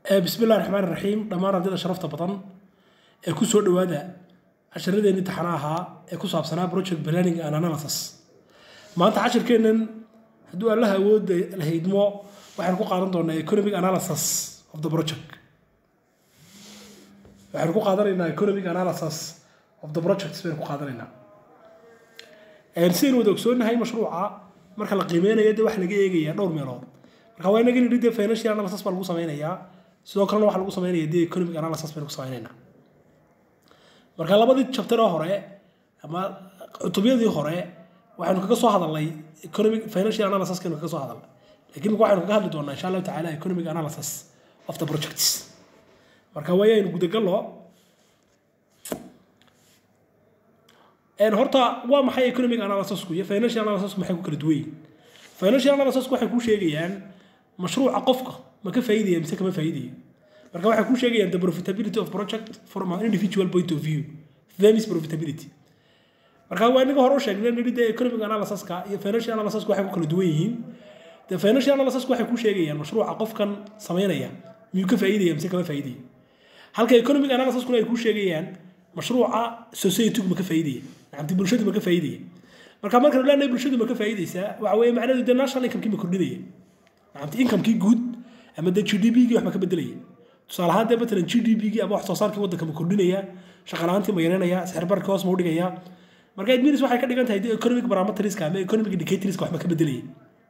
bismi illahi raxmaan iraxiim dhammaan ardayda sharafta badan ee ku soo dhowaada casharadeenii taxana ahaa ee ku saabsanaa project planning and analysis maanta cashirkeennan hadduu allaha awoodda la haydmo waxaynu ku qaadan doonaa economic analysis of the project waxaynu ku qaadanaynaa economic analysis of the projects baynu ku qaadanaynaa sidaynu wada ogsoonnahay mashruuca marka la qiimeynayo dee waxa laga eegayaa dhowr meelood marka waa inaga nidhi dee financial analysis baa lagu sameynayaa sidoo kalena waxaa lagu sameynaya dee economic analysis baynu ku sameynaynaa marka labadii chapter oo hore ama cutubyadii hore waxaynu kaga soo hadalnay economic financial analysis kaynu kaga soo hadalnay laakiin marka waxaynu kaga hadli doonaa insha allahu tacaala economic analysis of the projects marka waayaynu gudagallo horta waa maxay economic analysisku iyo financial analysisku maxay ku kala duwan yihiin financial analysisku waxay kuu sheegayaan mashruuca qofka ma ka faa'iidaya mise kama faa'iidayo marka waxay kuu sheegayaan the profitability of project from an individual point of view them is profitability marka waa inaga hore u sheegnay nidhi dee economic analysiska iyo financial analysisku waxay ku kala duwan yihiin the financial analysisku waxay kuu sheegayaan mashruuca qofkan sameynaya miyuu ka faa'iidaya mise kama faa'iidayo halka economic analysiskuna ay kuu sheegayaan mashruuca society ma ka faa'iidaya nacamti bulshadu ma ka faa'iidaya marka markanu leenahay bulshadu ma ka faa'iidaysaa waxa weeye macnaheedu dee national income-kii ma kordhinaya nacamti income-kii guud ama dee g d p-gii wax ma ka bedelaya tusaale ahaan dee matalan g d p-gii ama wax soo saarkii waddanka ma kordhinaya shaqalaantii ma yareynaya sixir barka hoos ma u dhigaya marka adminis waxay ka dhigan tahay dee economic parameterska ama economic indicatorska wax ma ka bedelaya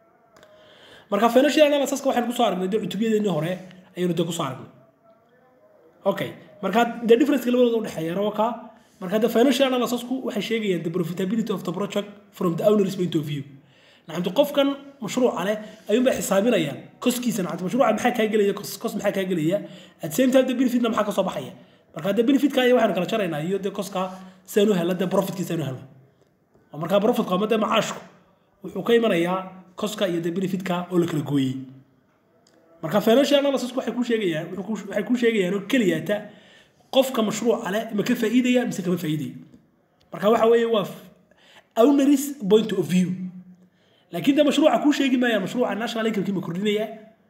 marka financial analysiska waxaynu kusoo aragnay dee cutubyadeennii hore ayaynu dee kusoo aragnay okay marka the difference labadooda udhexeeya rawaka marka the financial analysisku waxay sheegayaan the profitability of the project from the owner's point of view nacamti qofkan mashruuca leh ayuunbay xisaabinayaan koskiisa nacamti mashruuca maxaa kaa gelaya kos maxaa kaa gelaya at same time the benefitna maxaa kasoo baxaya marka the benefitka iyo waxaynu kala jaraynaa iyo de koska sidaanu helna de profitkii sidaanu helna oo markaa profitku ama de macaashku wuxuu ka imanayaa koska iyo de benefitka oo la kala gooyey marka financial analysisku waxay kuu sheegayaan waxay kuu sheegayaan oo keliyaata qofka mashruuca leh ma ka faa'iidaya mise kama faa'iidaya marka waxa weeye waa owneris point of view laakiin de mashruuca kuu sheegi maayaan mashruuca national income-kii ma kordhinaya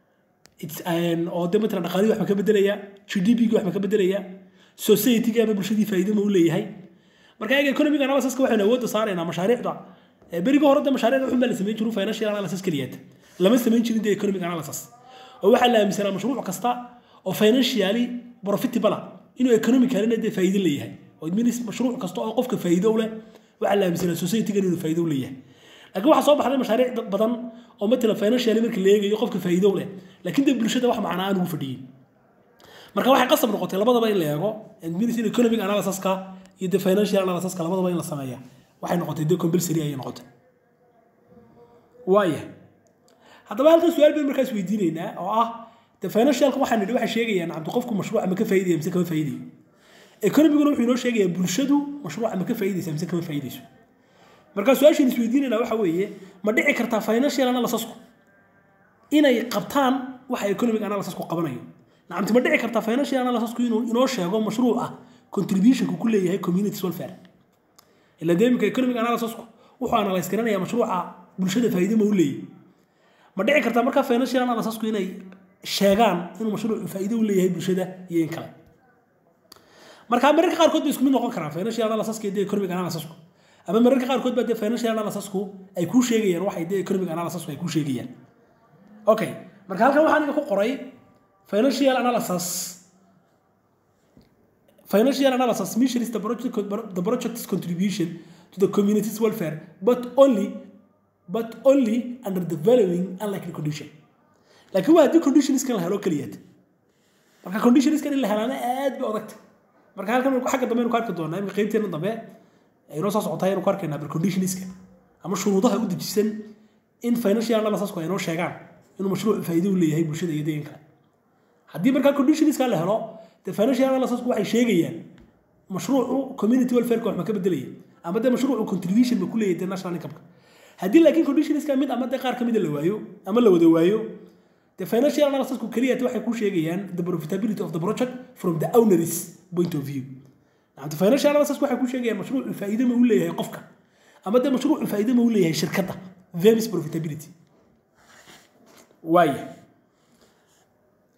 oo de matalan dhaqaalihii wax ma ka bedelaya g d p-gii wax ma ka bedelaya society-gii ama bulshadii faa'iido ma u leeyahay marka eega economic analysiska waxaynu awoodda saaraynaa mashaariicda berigii hore de mashaariicda waxun baa la samayn jiru financial analysis keliyaata lama samayn jirin de economic analysis oo waxaa la aaminsanaa mashruuc kasta oo financially profitable inuu economicalina dee faa'iido leeyahay oo adminis mashruuc kasta oo qofka faa'iido u leh waxaa la aaminsanaa society-gan inuu faa'iido u leeyahay laakiin waxaa soo baxday mashaariic badan oo matalan financially marka la eegayo qofka faa'iido u leh laakiin dee bulshada wax macnaa aan ugu fadhiyin marka waxay qasab noqotay labadaba in la eego adminis in economic analysiska iyo the financial analysiska labadaba in la sameeya waxay noqotay dee compulsory ayay noqotay waaya haddaba halkan su-aal baynu markaas weydiinaynaa oo ah de financialka waxaan nidhi waxay sheegayaan cabdi qofku mashruuca ma ka faa'iidaya mise kama faa'iidayo economiguna wuxuu inoo sheegayaa bulshadu mashruuca ma ka faa'iidaysa mise kama faa'iidayso marka su-aashaan isweydiinaynaa waxa weeye ma dhici kartaa financial analysisku inay qabtaan waxa economic analysisku qabanayo nacamti ma dhici kartaa financial analysisku inuu inoo sheego mashruuca contributionku ku leeyahay community welfare ila dee iminka economic analysisku wuxuu analyse garanayaa mashruuca bulshada faa'iido ma u leeyahay ma dhici kartaa markaa financial analysisku inay sheegaan inuu mashruucu faa'iido u leeyahay bulshada iyo in kale marka mararka qaarkood bay isku mid noqon karaan financial analysiska iyo economic analysisku ama mararka qaarkood baa dee financial analysisku ay kuu sheegayaan waxay dee economic analysisku ay kuu sheegayaan okay marka halkan waxaan iga ku qoray financial analysis financial analysis measures the project the project's contribution to the community's welfare but only but only under the following unlikely condition laakiin waa haddii conditionskan la helo keliyaad marka conditionskan in la helaana aad bay odagta marka halkan xagga dambe aynu ku arki doonaa imika qaybteena dambe aynoo soo socotay aynu ku arkaynaa bar conditionska ama shuruudaha u dejisan in financial analysisku ay noo sheegaan inuu mashruuc faa'iido u leeyahay bulshada iyo deegan kale haddii markaa conditionska la helo dee financial analysisku waxay sheegayaan mashruucu community welfareka wax ma ka bedelaya ama dee mashruucu contribution ma ku leeyahay dee national income-ka haddii laakiin conditionska mid ama dee qaar ka mida la waayo ama la wada waayo the financial analysisku keliya waxay ku sheegayaan the profitability of the project from the owner's point of view nacamti financial analysisku waxay ku sheegayaan mashruucu faa'iido ma u leeyahay qofka ama dee mashruucu faa'iido ma u leeyahay shirkadda them is profitability waaya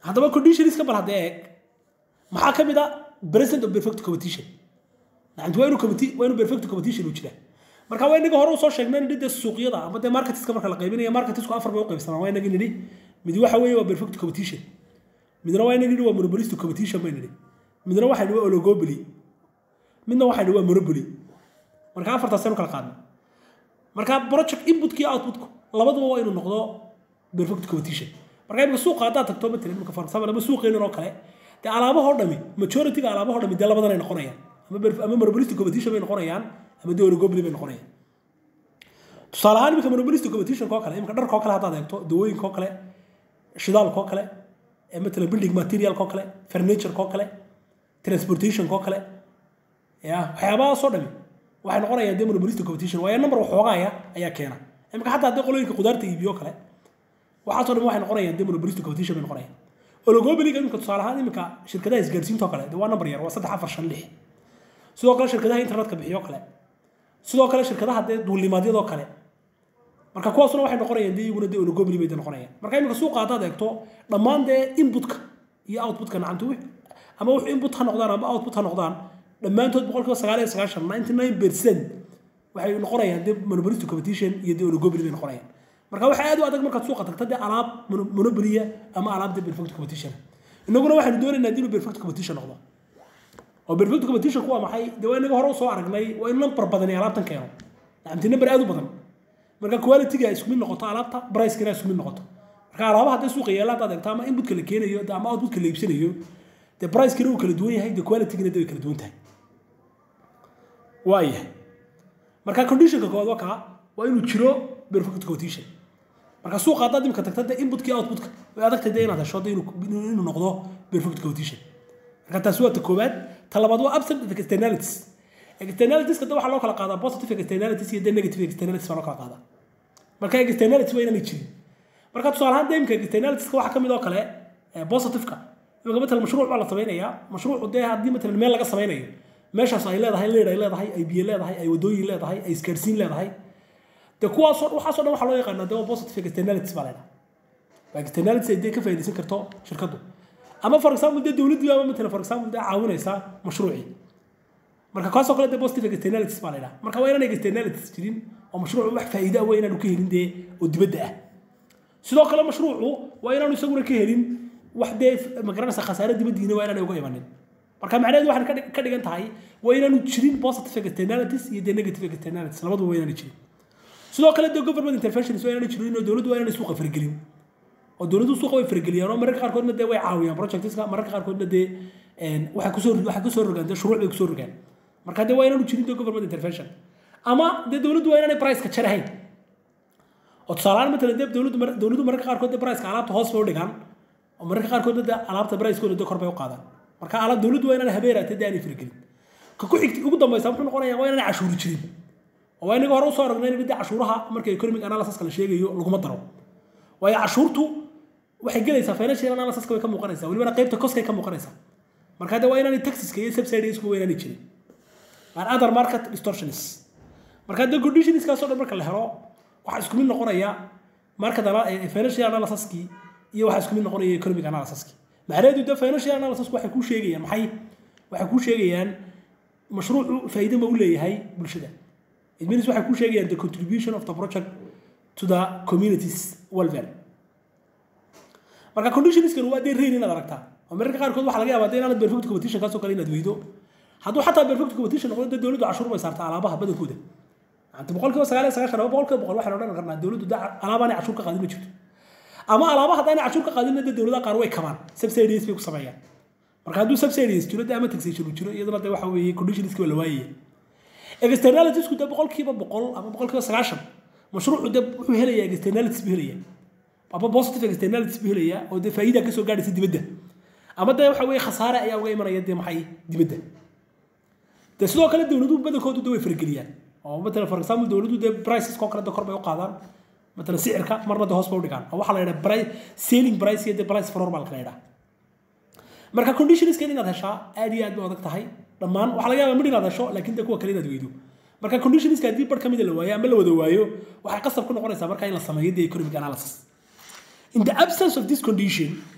haddaba conditionska bal haddee eeg maxaa ka mid a present of perfect competition nacamti waa inuu competi- waa inuu perfect competition uu jiraa marka waa inaga hore usoo sheegnay nidhi dee suuqyada ama dee marketiska marka la qaybinaya marketisku afar bay u qaybsamaan waa inagi nidhi mid waxa weeye waa perfect competition midna waa inagi nidhi waa monopolistic competition bay nidhi midna waxay nidhi waa oligopoly midna waxay nidhi waa monopoly marka afartaasaynu kala qaadnay marka project inputkii outputku labaduba waa inuu noqdo perfect competition marka imika suuqa haddaad tagto matalan imika for example ama suuqeenan oo kale dee alaabahoo dhami majorityga alaabahoo dhami dee labadan ay noqonayaan ama perf- ama monopolistic competition bay noqonayaan ama dee oligopoly bay noqonayaan tusaale ahaan imika monopolistic competitionka oo kale imika dharka oo kale haddaad eegto dawooyinka oo kale shidaalka oo kale ee matalan building materialka oo kale furnitureka oo kale transportationka oo kale ya waxyaabahaasoo dhami waxay noqonayaan dee monopolistic competition waayo number waxoogaaya ayaa keena imika xataa haddii qolooyinka qudaarta iibiyo kale waxaasoo dhami waxay noqonayaan dee monopolistic competition bay noqonayaan oligopolyga imika tusaale ahaan imika shirkadaha isgaarsiinta oo kale dee waa number yar waa saddex afar shan lix sidoo kale shirkadaha internetka bixiyo kale sidoo kale shirkadaha dee duulimaadyadoo kale marka kuwaasuna waxay noqonayaan dee iyaguna dee oligopoly bay dee noqonayaan marka imika suuqa haddaad eegto dhammaan dee inputka iyo outputka nacamti wix ama wix input ha noqdaan ama output ha noqdaan dhammaantood boqolkiiba sagaal iyo sagaashan ninety nine percent waxay noqonayaan dee monopolistic competition iyo dee oligopoly bay noqonayaan marka waxaa aad u adag markaad suuqa tagta dee alaab mono- monopoly ama alaab dee perfect competition inaguna waxaanu doonaynaa dee inuu perfect competition noqdo oo perfect competition waa maxay dee waa inaga hore usoo aragnay waa in number badan ee alaabtan keeno nacamti number aad u badan marka quality-ga ay isku mid noqoto alaabta price-kana ay isku mid noqoto marka alaabaha hadday suuqa yeela haddaad eegto ama inputka la keenayo dee ama outputka la iibsanayo dee price-kina uu kala duwan yahay dee quality-gina dee way kala duwan tahay waayahay marka conditionka koowaad waa kaa waa inuu jiro perfect competition marka suuqa haddaad imika tagta dee inputkii outputka way adagtay dee inaad hesho dee inuu inuu inuu noqdo perfect competition marka taasi waa ta koowaad ta labaad waa absent of externalities externalitieskada waxaa loo kala qaadaa positive externalities iyo dee negative externalities baa loo kala qaadaa marka externalities waa inaanay jirin marka tusaale ahaan dee imika externalitiska waxaa ka mid oo kale eh, positiveka imika matalan mashruuc baa la samaynayaa mashruucu dee haddii matalan meel laga samaynayo meeshaas ay leedahay leer ay leedahay ay biyo leedahay ay wadooyin leedahay ay isgaarsiin leedahay dee kuwaasoo waxaasoo dhan waxaa loo yaqaanaa dee waa positive externalities baa leedahay waa externalities ay dee ka faa'iidaysan karto shirkaddu ama for example dee dowladdii ama matalan for example dee caawinaysa mashruucii marka kaasoo kale dee positive externalities baa la yidhaha marka waa inaan externalities jirin oo mashruucu wax faa'iido ah waa inaanu ka helin dee oo dibadda ah sidoo kale mashruucu waa inaanu isaguna ka helin wax dee magaranaysa khasaare dibaddiina waa inaanay uga imanin marka macnaheedu waxay ka dhig- ka dhigan tahay waa inaanu jirin positive externalities iyo dee negative externalities labaduba waa inaanay jirin sidoo kale dee government interventions waa inaanay jirin oo dowladdu waa inaanay suuqa faragelin oo dowladdu suuqa way farageliyaan oo mararka qaarkoodna dee way caawiyaan projectska mararka qaarkoodna dee een, waxay kusoo waxay kusoo rogaan dee shuruuc bay kusoo rogaan marka dee waa inaanu jirin dee government intervention ama dee dowladdu waa inaanay priceka jarahayn oo tusaalehaan matalan dee dowladdu mar- dowladdu mararka qaarkood dee priceka alaabta hoos bay u dhigaan oo mararka qaarkoodna dee alaabta pricekooda dee kor bay u qaadaan marka alaab dowladdu waa inaanay habeeraatee dee aanay faragelin ka ku xigti ugu dambaysa muxuu noqonayaa waa inaanay cashuuri jirin oo waa inaga hore usoo aragnay in dee cashuuraha marka economic analysiska la sheegayo laguma daro waayo cashuurtu waxay gelaysaa financial analysiska way ka muuqanaysaa welibana qaybta koskay ka muuqanaysaa marka de waa inaanay taxiska iyo subsidiesku waa inaanay jirin and other market distortions marka de conditionskaasoo dhan marka la helo waxaa isku mid noqonaya market ana- eh, financial analysiskii iyo waxaa isku mid noqonaya economic analysiskii macnaheedu de financial analysisku waxay kuu sheegayaan maxay waxay kuu sheegayaan mashruucu faa'iido ma u leeyahay bulshada it means waxay kuu sheegayaan the contribution of the project to the community's welfare marka conditionskan waa dee rain inaad aragtaa oo mararka qaarkood waxaa laga yaabaa dee inaanad perfect competition kaasoo kale inaad weydo hadduu xataa perfect competition noqdo dee dowladdu cashuur bay saartaa alaabaha badankooda anta boqolkiiba sagaal iyo sagaashan ama boqolkiiba boqol waxaan odhan karnaa dowladdu dee alaabaanay cashuur ka qaadin ma jirto ama alaaba haddaanay cashuur ka qaadinna dee dowladaha qaar way kabaan subsidies bay ku sameeyaan marka hadduu subsidies jiro dee ama taxation uu jiro iyaduna dee waxa weeye conditionski waa la waayaya externalitiesku dee boqolkiiba boqol ama boqolkiiba sagaashan mashruucu dee wuxuu helayaa externalities buu helayaa ama positive externalities buu helayaa oo dee faa'iida kasoo gaadhaysa dibadda ama dee waxa weeye khasaare ayaa uga imanaya dee maxay dibadda dee sidoo kale dowladuhu badankoodu dee way fargeliyaan oo matalan for example dowladdu dee priceska oo kale dee kor bay u qaadaan matalan sicirka marna dee hoos bay u dhigaan oo waxaa la yidhaha price selling price iyo dee price for normal la yidhaha marka conditionska inaad heshaa aad iyo aad bay adag tahay dhammaan waxaa laga yaabaa mid inaad hesho laakiin dee kuwa kale inaad weydo marka conditionska haddii bar ka mida la waayo ama la wada waayo waxay qasab ku noqonaysaa marka in la sameeyo dee economic analysis in the absence of this condition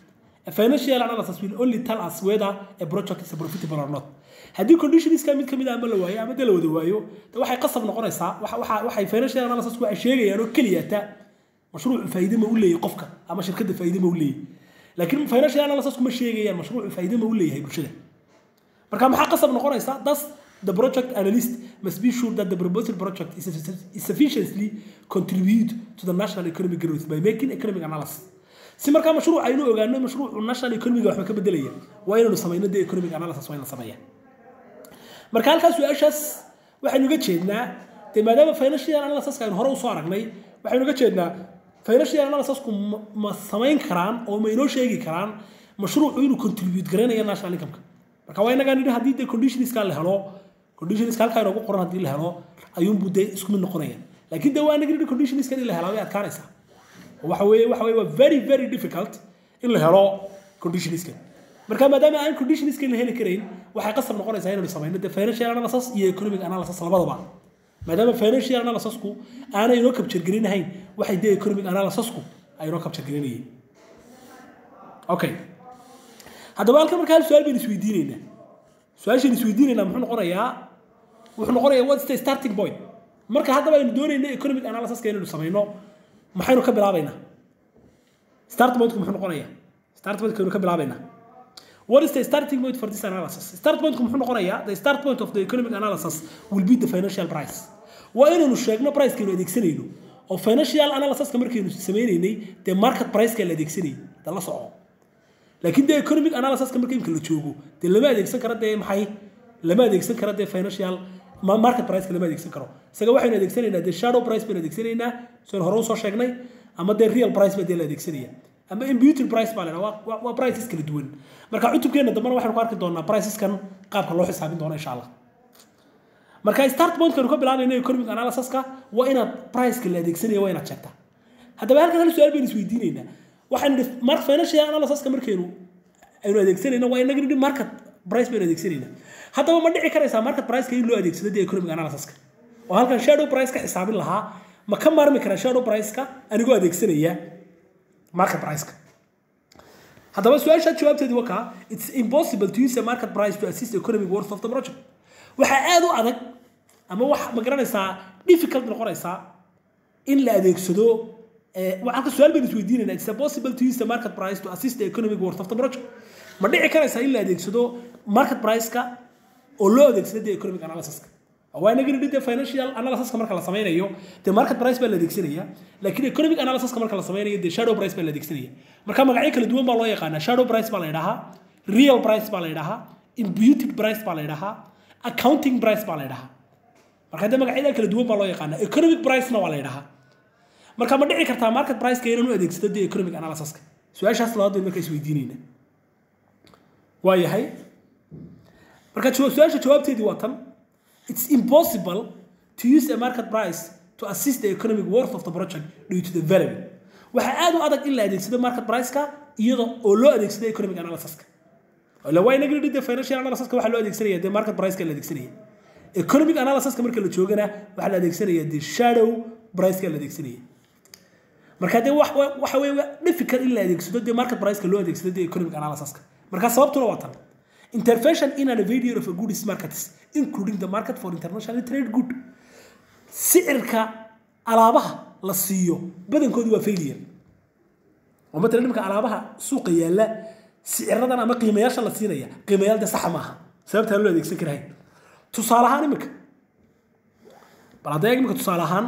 A financial analysis will only tell us whether a project is profitable or not. haddii conditionska mid kamid ah ama la waayo ama de la wada waayo de waxay qasab noqonaysaa waxa waxa waxay financial analysis waxay sheegayaan oo keliya ta mashruucu faa'iido ma u leeyahay qofka ama shirkadda faa'iido ma u leeyahay laakiin financial analysis kuma sheegayaan mashruucu faa'iido ma u leeyahay bulshada marka maxaa qasab noqonaysaa thus the project analyst must be sure that the proposed project is, is sufficiently contribute to the national economic growth by making economic analysis si markaa mashruuc aynu ogaano mashruucu national economiga waxba ka bedelaya waa inaynu samayno de economic analysis waa in la sameeyaa marka halkaas su-aashaas waxaynu uga jeednaa de maadaama financial analysiska aynu hore usoo aragnay waxaynu uga jeednaa financial analysisku ma samayn karaan oo ma inoo sheegi karaan mashruucu inuu contribute garanayo national income marka waa inagaa nidhi haddii de conditionska la helo conditionska halkaa inoogu qoran haddii la helo ayuunbuu de isku mid noqonaya laakiin de waa inaga nidhi conditionska in la helaa way adkaanaysaa waxa weeye waxa weeye waa very very difficult in la helo conditionska marka maadaama aan conditionska la heli karayn waxay qasab noqonaysaa inaynu samayno de financial analysis iyo economic analysis labadaba maadaama financial analysisku aanay inoo capture gelinahayn waxay de economic analysisku ay inoo capture gelinayeen okay haddaba halkan marka hal su-aal baynu isweydiinaynaa su-aashaynu isweydiinaynaa muxuu noqonayaa wuxuu noqonayaa what's the starting point marka haddaba aynu doonayno economic analysiska inaynu samayno maxaynu ka bilaabaynaa start pointku muxuu noqonayaa start pointku aynu ka bilaabaynaa What is the starting point for this analysis? Start point muxuu noqonayaa the start point of the economic analysis will be the financial price. Waa inaynu sheegno price kaynu adeegsanayno oo financial analysiska markaynu sameynaynay dee market price ka la adeegsanayay da la soco laakiin dee economic analysiska marka imka la joogo dee lama adeegsan karo dee maxay lama adeegsan karo dee financial market price lama adeegsan karo isaga waxaynu adeegsanaynaa dee shadow price baynu adeegsanaynaa soo hore usoo sheegnay ama dee real price ba dee la adeegsanaya ama imputed price baa la waa waa prices kala duwan marka cutubkeena dambena waxaynu ku arki doonaa priceskan qaabka loo xisaabin doono insha allah marka start pointkanu ka bilaabayno economic analysiska waa inaad priceka la adeegsanaya waa inaad sheegtaa haddaba halkan hal su-aal baynu isweydiinaynaa waxaynu nidhi mar financial analysiska markaynu aynu adeegsanayno waa inaga nidhi market price baynu adeegsanaynaa haddaba ma dhici karaysaa market priceka in loo adeegsado dee economic analysiska oo halkan shadow price ka xisaabin lahaa ma ka maarmi karaa shadow price-ka anigoo adeegsanaya market price-ka haddaba su-aasha jawaabteedu waa kaa it's impossible to use a market price to assist the economic worth of the project waxaa aad u adag ama wax ma garanaysaa difficult noqonaysaa in la adeegsado halka su-aal baynu isweydiinayna it's impossible to use the market price to assist the economic worth of the project ma dhici karaysaa in la adeegsado market price-ka oo loo adeegsado the economic analysis-ka waa inaga nidhi dee financial analysiska marka la sameynayo dee market price baa la adeegsanaya laakiin economic analysiska marka la sameynayo dee shadow price baa la adeegsanaya marka magacyo kala duwan baa loo yaqaanaa shadow price baa la yidhahaa real price baa la yidhahaa imputed price baa la yidhahaa accounting price baa la yidhahaa marka dee magacyada kala duwan baa loo yaqaanaa economic price-na waa la yidhahaa marka ma dhici kartaa market price-ka inaan u adeegsado dee economic analysiska su-aashaas labaad baynu marka isweydiinayna waa yahay marka su-aasha jawaabteedii waa tan it's impossible to use a market price to assist the economic worth of the project due to the value waxaa aad u adag in la adeegsado market price-ka iyada oo loo adeegsado economic analysis-ka ila waa inaga nidhi financial analysis-ka waxaa loo adeegsanaya dee market price-ka la adeegsanaya economic analysis-ka marka la joogana waxaa la adeegsanaya dee shadow price-ka la adeegsanaya marka dee waxa weeye difficult in la adeegsado dee market price-ka loo adeegsado dee economic analysis-ka marka sababtuna waa tan intervention in an failure of a goods markets including the market for international trade good sicirka alaabaha la siiyo badankoodu waa failure oo matalan nimka alaabaha suuqa yaalla siciradan ama qiimayaasha la siinaya qiimayaal de saxa maaha sababtaa loo adeegsan karahayn tusaale ahaan imika bal hadda eeg imika tusaale ahaan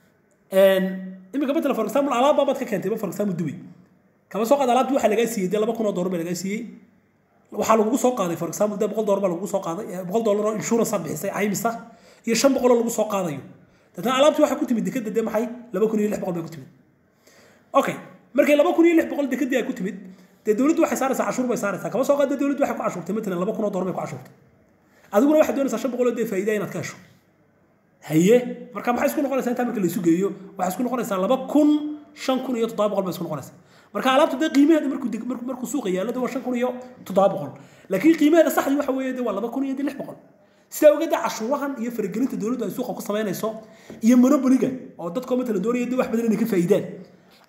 imika matalan for example alaab baabaad ka keentay for example dubay kama soo qaad alaabtii waxaa lagaa siiyey dee laba kun oo doolar baa lagaa siiyey waxaa lagugu soo qaaday for example dee boqol doolar baa lagugu soo qaaday boqol doolar oo insurance aad bixisay caymisa iyo shan boqol oo lagu soo qaadayo dadna alaabtii waxay ku timid dekada dee maxay laba kun iyo lix boqol bay ku timid okay markay laba kun iyo lix boqol dekadii ay ku timid dee dowladdu waxay saaraysaa cashuur bay saaraysaa kama soo qaad dee dowladdu waxay ku cashuurtay matalan laba kun oo doolar bay ku cashuurtay adiguna waxaad doonaysaa shan boqol oo dee faa'iida inaad ka hesho haye marka maxay isku noqonaysaa intaa marka la isu geeyo waxay isku noqonaysaa laba kun shan kun iyo toddoba boqol bay isku noqonaysaa marka alaabta dee qiimaheeda markuu markuu markuu suuqa yaallo dee waa shan kun iyo toddoba boqol laakiin qiimaheeda saxdii waxa weeye dee waa laba kun iyo dee lix boqol sidaa ogeeda cashuurahan iyo faragelinta dowladdu ay suuqa ku samaynayso iyo monopoliga oo dadkoo matalan doonaya dee wax badan inay ka faa'iidaan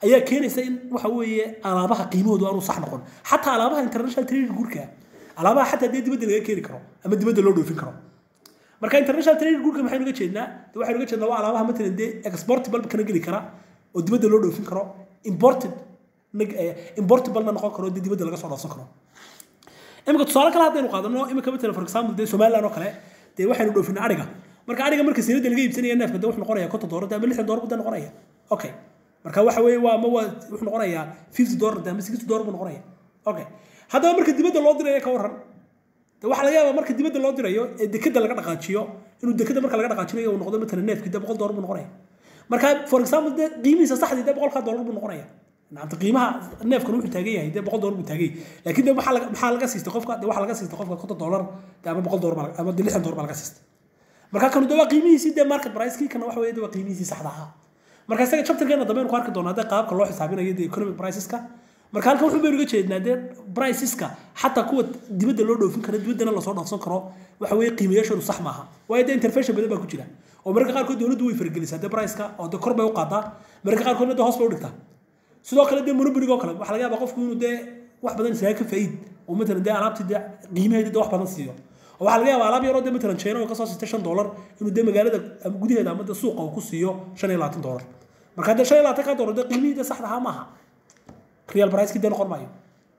ayaa keenaysa in waxa weeye alaabaha qiimahoodu aanu sax noqon xataa alaabaha international trading guurka alaabaha xataa dee dibadda laga keeni karo ama dibadda loo dhoofin karo marka international trading guurka maxaynu uga jeednaa de waxaynu uga jeednaa waa alaabaha matalan dee exportable kana geli kara oo dibadda loo dhoofin karo imported importablena noqon karo dee dibadda laga soo dhoofsan karo imika tusaale kale haddaynu qaadano imika matalan for example dee somaliland oo kale dee waxaynu dhoofinaa ariga marka ariga marka sinada laga iibsanaya neefka de wuxuu noqonaya konton doolar ama lixdan doolar buu noqonaya okay marka waxa weeye waa ma waa wuxuu noqonayaa fifty doolar ama sixty doolar buu noqonaya okay haddaba marka dibadda loo dirayo ka waran de waxaa laga yaabaa marka dibadda loo dirayo ee dekada laga dhaqaajiyo inuu dekada marka laga dhaqaajinayo uu noqdo matalan neefkii de boqol doolar buu noqonaya marka for example de qiimihiisa saxdii de boqolkaa doolar buu noqonaya nacamta qiimaha neefkan wuxuu taagan yahay dee boqol doolar buu taagan yahay laakiin de maxaa maxaa laga siistay qofka de waxaa laga siistay qofka konton doolar de ama boqol doolar ama de lixdan doolar baa laga siistay marka kanu de waa qiimihiisii dee market pricekii kana waxa weeye de waa qiimihiisii saxda ahaa marka isaga chapterkeena dambe ku arki doonaa dee qaabka loo xisaabinayo dee economic priceska marka halkan wuxuu baynu uga jeednaa dee priceska xataa kuwa dibadda loo dhoofin karo dibaddana lasoo dhoofsan karo waxa weeye qiimayaashoodu sax maaha waayo dee intervention badan baa ku jira oo mararka qaarkood dowladdu way fargelisaa dee priceka oo dee kor bay u qaadaa mararka qaarkoodna dee hoos bay u dhigtaa sidoo kale dee monopolygo kale waxaa laga yaabaa qofku inuu dee wax badan isaga ka faa'iid oo matalan dee alaabtii dee qiimaheeda dee wax badan siiyo oo waxaa laga yaabaa alaab yaroo dee matalan china oo kasoo siistay shan doolar inuu dee magaalada ama gudaheeda ama dee suuqa uu ku siiyo shan iyo labaatan doolar marka dee shan iyo labaatan ka doolar dee qiimihii dee saxda ahaa maaha real pricekii dee noqon maayo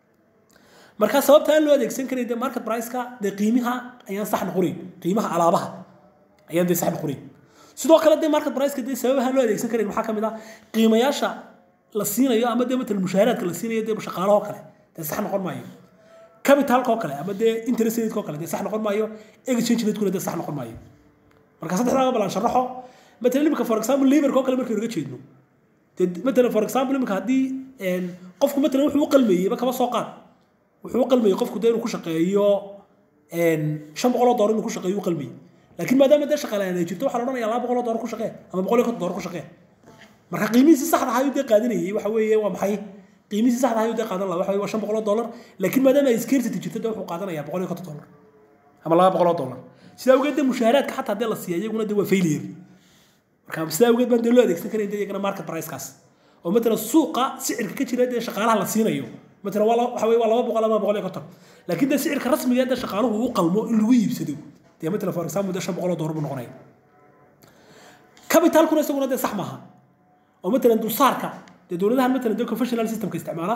marka sababta aan loo adeegsan karay dee market priceka dee qiimaha ayaan sax noqonayn qiimaha alaabaha ayaan dee sax noqonayn sidoo kale dee market priceka dee sababaha loo adeegsan karayn waxaa ka mid ah qiimayaasha la siinayo ama dee matalan mushaaharaadka la siinayo dee shaqaalaha oo kale dee sax noqon maayo capitalka oo kale ama dee interest rate oo kale dee sax noqon maayo exchange rate kuna dee sax noqon maayo marka saddexdaa balan sharaxo matalan imika for example laborka oo kale markaynu uga jeedno dee matalan for example imika haddii qofku matalan wuxuu u qalmeeyeyba kaba soo qaad wuxuu u qalmeeyey qofku dee inuu ku shaqeeyo shan boqol oo doolar inuu ku shaqeeyo u qalmeeyey laakiin maadaama dee shaqalaan ay jirto waxaa la odhanaya laba boqol oo doolar ku shaqee ama boqol iyo konton doolar ku shaqee marka qiimihiisi saxda ahaa ayuu dee qaadanayay waxa weeye waa maxay qiimihiisi saxda ahaa ayuu dee qaadan lahaa waxa weye waa shan boqol oo doolar laakiin maadaama ay scarcity jirto dee wuxuu qaadanayaa boqol iyo konton doolar ama laba boqol oo doolar sidaa awgeed dee mushaaharaadka xataa dee la siiya iyaguna dee waa failure marka sidaa awgeed baan dee loo adeegsan karayn dee iyagana market pricekaas oo matalan suuqa sicirka ka jira dee shaqaalaha la siinayo matalan waa waxa weye waa laba boqol ama boqol iyo konton laakiin dee sicirka rasmiga dee shaqaaluhu u qalmo in lagu iibsado dee matalan for example dee shan boqol oo doolar buu noqonaya capitalkuna isaguna dee sax maaha oo matalan dulsaarka dee dowladahan matalan dee confessional systemka isticmaala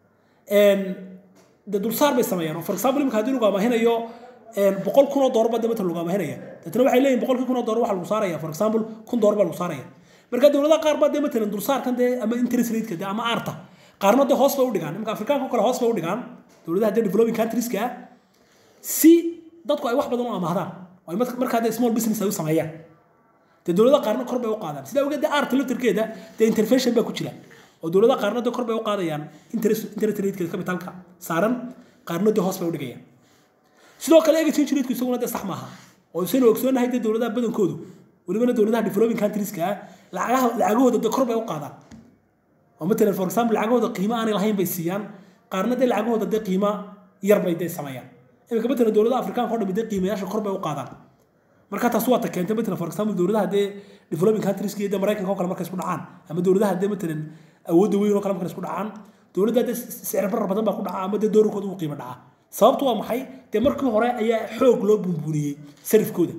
dee dulsaar bay sameeyaan oo for example imika haddii lagu amaahinayo boqol kun oo doolar baa dee matalan lagu amaahinaya deetana waxay leeyihin boqolkii kun oo doolar waxaa lagu saaraya for example kun doolar baa lagu saaraya marka dowladaha qaar baa dee matalan dulsaarkan dee ama interest rateka dee ama aarta qaarna dee hoos bay u dhigaan imika afrikaanka oo kale hoos bay u dhigaan dowladaha dee developing countrieska ah si dadku ay wax badan u amaahdaan oo ay markaa dee small business ay u sameeyaan dee dowladaha qaarna kor bay u qaadaan sidaa awgeed dee aarta laftarkeeda dee intervention baa ku jira oo dowladaha qaarna dee kor bay u qaadayaan interest interest ratekeeda capitalka saaran qaarna dee hoos bay u dhigayaan sidoo kale exchange rateku isaguna dee sax maaha oo isaynu ogsoonahay dee dowladaha badankoodu welibana dowladaha developing countrieska ah lacagaha lacagahooda dee kor bay u qaadaan oo matalan for example lacagahooda qiimo aanay lahayn bay siiyaan qaarna dee lacagahooda dee qiimo yar bay dee sameeyaan imika matalan dowladaha afrikaanka oo dhami dee qiimayaasha kor bay u qaadaan marka taas waa ta keentay matalan for example dowladaha dee developing countrieska iyo dee maraykanka oo kale markay isku dhacaan ama dowladaha dee matalan awoodda weyn oo kale markay isku dhacaan dowladda dee sicir barar badan baa ku dhaca ama dee doorarkooda uu qiimo dhaca sababtu waa maxay dee markii hore ayaa xoog loo buunbuuniyey sarifkooda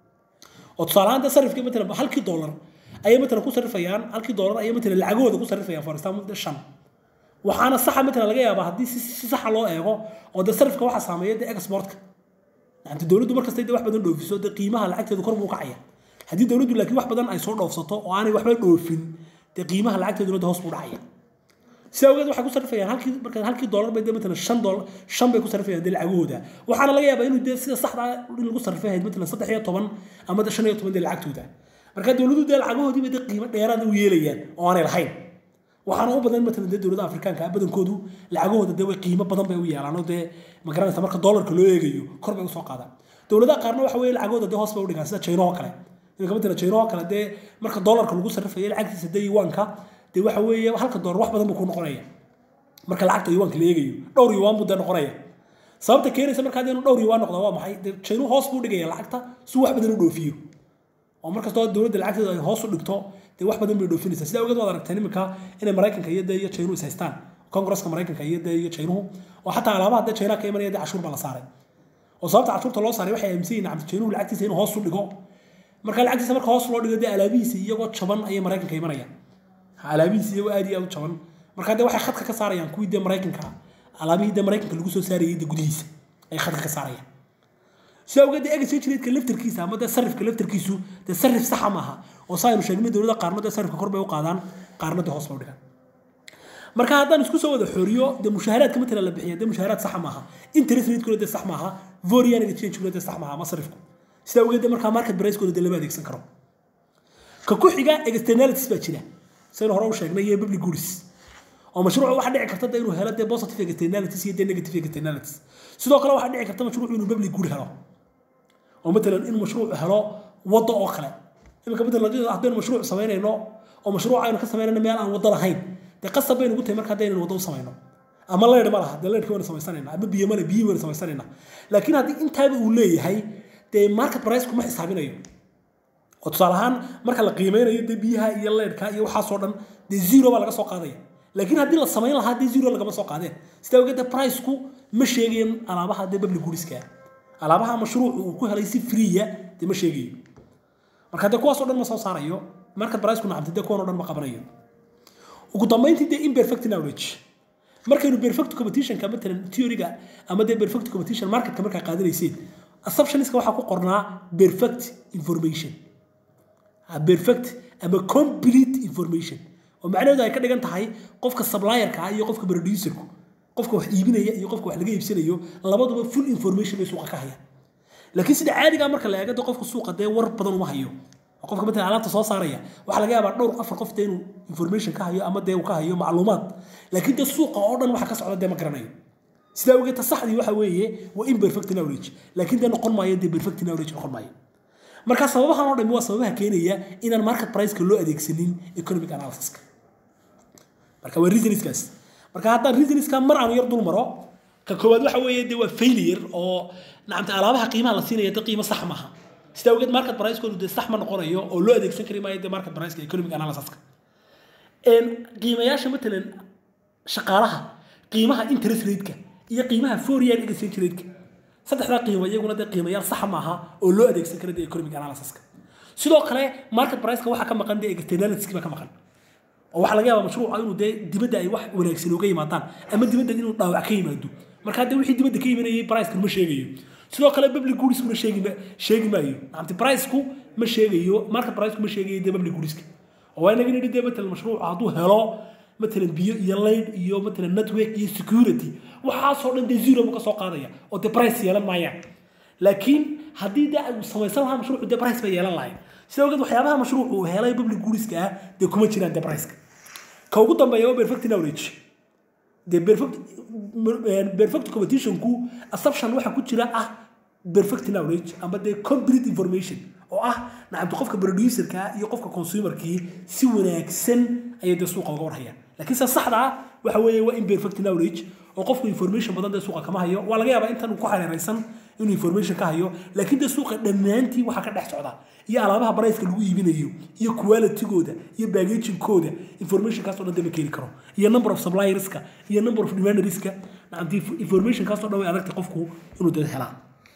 oo tusaale ahaan dee sarifkii matalan halkii doolar ayay matalan ku sarifayaan halkii doolar ayay matalan lacagahooda ku sarifayaan for example dee shan waxaana saxa matalan laga yaabaa haddii si saxa loo eego oo dee sarifka waxaa saameeya dee exportka yani dowladdu markastay dee wax badan dhoofiso dee qiimaha lacagteedu kor buu kacaya haddii dowladdu laakiin wax badan ay soo dhoofsato oo aanay waxba dhoofin dee qiimaha lacagteeduna dee hoos buu dhacaya sidaa awgeed waxay ku sarifayaan halkii marka halkii doolar bay dee matalan shan doolar shan bay ku sarifayaan dee lacagahooda waxaana laga yaabaa inuu dee sida saxda in lagu sarifay ahayd matalan saddex iyo toban ama dee shan iyo toban dee lacagtooda marka dowladdu dee lacagahoodiiba dee qiimo dheeraad u yeelayaan oo aanay lahayn waxaana u badan matalan dee dowladaha afrikaanka badankoodu lacagahooda dee way qiimo badan bay u yeelaan oo dee magaranaysa marka doolarka loo eegayo kor bay usoo qaadaan dowladaha qaarna waxa weeye lacagahooda dee hoos bay u dhigaan sida china oo kale iminka matalan china oo kale dee marka doolarka lagu sarrifayo lacagtiisa dee yuwaanka dee waxa weeye halka doolar wax badan buu ku noqonaya marka lacagta yuwaanka la eegayo dhowr yuwaan buu dee noqonaya sababta keenaysa markaa dee inuu dhowr yuwaan noqdo waa maxay dee china hoos buu dhigaya lacagta si wax badan u dhoofiyo oo markastoo dowladda lacagteedu ay hoos u dhigto dee wax badan bay dhoofinaysaa sidaa ogeed waad aragteen iminka inay maraykanka iyo dee iyo chaynuhu is haystaan kongresska maraykanka iyo dee iyo chaynuhu oo xataa alaabaha dee chaynaha ka imanaya dee cashuur baa la saaray oo sababta cashuurta loo saaray waxay aaminsan yihiin cabdi chaynuhu lacagtiisa inuu hoos u dhigo marka lacagtiisa marka hoos loo dhigo dee alaabihiisa iyagoo jaban ayay maraykanka imanayaan alaabihiisa iyagoo aad iyo aad u jaban marka dee waxay khadka ka saarayaan kuwii dee maraykanka alaabihii dee maraykanka lagu soo saarayay dee gudihiisa ay khadka ka saarayaan si awgeed dee exchange rate-ka laftarkiisa ama dee sarifka laftarkiisu dee sarif saxa maaha oo saa aynu sheegnay dowladda qaarna dee sarifka kor bay u qaadaan qaarna dee hoos loo dhigaan marka haddaan isku soo wada xooriyo dee mushaaharaadka matala la bixiya dee mushaaharaad sax maaha interest rate-kuna dee sax maaha vorian exchange-kuna dee sax maaha ama sarifku sida awgeed dee markaa market price-kooda dee lama adeegsan karo ka ku xiga externalities baa jira saynu hore u sheegnay iyo public goods oo mashruucu waxaa dhici karta dee inuu helo dee positive externalities iyo dee negative externalities sidoo kale waxaa dhici karta mashruucu inuu public good helo oo matalan in mashruucu helo waddo oo kale iminka matalan haddaynu mashruuc samaynayno oo mashruuc aynu ka samaynayno meel aan waddo lahayn dee qasab baynu ugu tahay marka haddaynu waddo u samayno ama leydh ma laha dee leydhka waynu samaysanayna ama biyo male biyo waynu samaysanayna laakiin haddii intaaba uu leeyahay dee market price kuma xisaabinayo oo tusaale ahaan marka la qiimeynayo dee biyaha iyo leydhka iyo waxaasoo dhan dee zero baa laga soo qaadaya laakiin haddii la samayn lahaa dee zero lagama soo qaadeen sidaa ogeed dee priceku ma sheegayan alaabaha dee public goodiska alaabaha mashruucu uu ku helay si freeya dee ma sheegayo marka dee kuwaasoo dhan ma soo saarayo market priceku nacamti dee kuwan oo dhan ma qabanayo ugu dambeyntii dee imperfect knowledge markaynu perfect competitionka matalan theoryga ama dee perfect competition marketka markaa qaadanayseen assumptionska waxaa ku qornaa perfect information perfect ama complete information oo macnaheedu ay ka dhigan tahay qofka supplierka iyo qofka producerku qofka wax iibinaya iyo qofka wax laga iibsanayo labaduba full information bay suuqa ka hayaan laakiin sida caadiga marka la eego qofka suuqa dee war badan uma hayo qofka matalan alaabta soo saaraya waxaa laga yaabaa dhowr afar qof dee inuu information ka hayo ama dee uu ka hayo macluumaad laakiin dee suuqa oo dhan waxa ka socda dee ma garanayo sidaa ogeed saxdii waxa weeye waa imperfect knowledge laakiin dee noqon maayo dee perfect knowledge noqon maayo marka sababahan oo dhami waa sababaha keenaya inaan market price-ka loo adeegsanin economic analysis-ka marka waa reasonskaas marka haddaan reasonska mar aan yar dul maro ka koowaad waxa weeye dee waa failure oo nacamta alaabaha qiimaha la siinaya dee qiimo sax maaha sidaa ogeed market price-koodu dee sax ma noqonayo oo loo adeegsan kari maayo dee market price-ka economic analysis-ka qiimayaasha matalan shaqaalaha qiimaha interest rate-ka iyo qiimaha foreign exchange rate-ka saddexdaa qiimo iyaguna dee qiimayaal sax maaha oo loo adeegsan kara dee economic analysis-ka sidoo kale market price-ka waxaa ka maqan dee externalities baa ka maqan oo waxaa laga yaabaa mashruuca inuu dee dibadda ay wax wanaagsan uga yimaadaan ama dibadda inuu dhaawac ka yimaado marka dee wixii dibadda ka yimanayay price-kan ma sheegayo sidoo kale public goods-kuna sheegi sheegi maayo nacamti price-ku ma sheegayo market price-ku ma sheegayo dee public goods-ka oo waa inaga nidhi dee matalan mashruuca hadduu helo matalan biyo iyo layd iyo matalan network iyo security waxaasoo dhan dee zero buu ka soo qaadaya oo dee price yeelan maayaan laakiin haddii dee uu samaysan lahaa mashruucu dee price bay yeelan lahayn sida ogeed waxyaabaha mashruucu uu helay public goods-ka ah dee kuma jiraan dee price-ka ka ugu dambeeya waa perfect knowledge dee perfect perfect competitionku assumption waxa ku jira ah perfect knowledge ama dee complete information oo ah nacamta qofka producerka iyo qofka consumerkii si wanaagsan ayay dee suuqa uga warhayaan laakiin se saxda ah waxa weeye waa imperfect knowledge oo qofku information badan dee suuqa kama hayo waa laga yaabaa intan uu ku hareeraysan inuu information ka hayo laakiin dee suuqa dhammaantii waxaa ka dhex socda iyo alaabaha barayska lagu iibinayo iyo qualitygooda iyo bagagingkooda informationkaas oo dhan dee ma keeni karo iyo number of supplierska iyo number of demanderska nacamti informationkaas oo dhan way adagtay qofku inuu dee helaa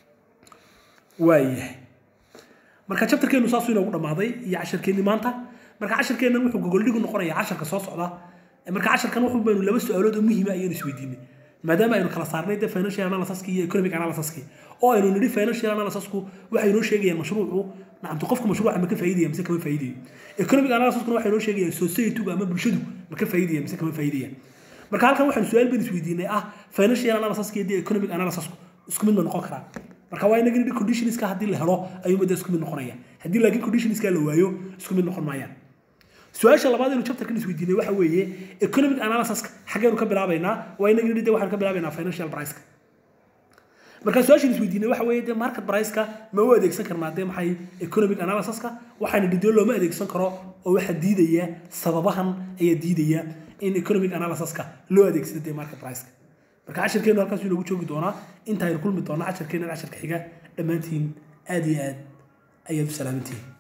waayahay marka chapterkeenu saasuu inoogu dhammaaday iyo casharkeenni maanta marka casharkeennan wuxuu gogoldhigu noqonayaa casharka soo socda marka casharkan wuxuu baynu laba su-aalood oo muhiima ayaynu isweydiinay maadaama aynu kala saarnay dee financial analysiski iyo economic analysiski oo aynu nidhi financial analysisku waxay noo sheegayaan mashruucu nacamtu qofka mashruuca ma ka faa'iidaya mise kama faa'iidayo economic analysiskuna waxay noo sheegayaan societygu ama bulshadu ma ka faa'iidaya mise kama faa'iidaya marka halkan waxaanu su-aal baynu isweydiinay ah financial analysiska iyo dee economic analysisku isku mid ma noqon karaan marka waa inaga nidhi conditionska haddii la helo ayuuma dee isku mid noqonaya haddii laakiin conditionska la waayo isku mid noqon maayaan su-aasha labaad inuu chapterkan isweydiinay waxa weeye economic analysiska xaggeenu ka bilaabaynaa waa inaga nidhi de waxaanu ka bilaabaynaa financial priceka marka su-aashan isweydiinay waxa weeye de market priceka ma u adeegsan karnaa dee maxay economic analysiska waxaana dhidoo looma adeegsan karo oo waxaa diidaya sababahan ayaa diidaya in economic analysiska loo adeegsado dee market priceka marka cashirkeenu halkaas inoogu joogi doonaa intaaynu kulmi doonaa cashirkeenan cashirka xiga dhammaantiin aad iyo aad ayaad u salaamantihiin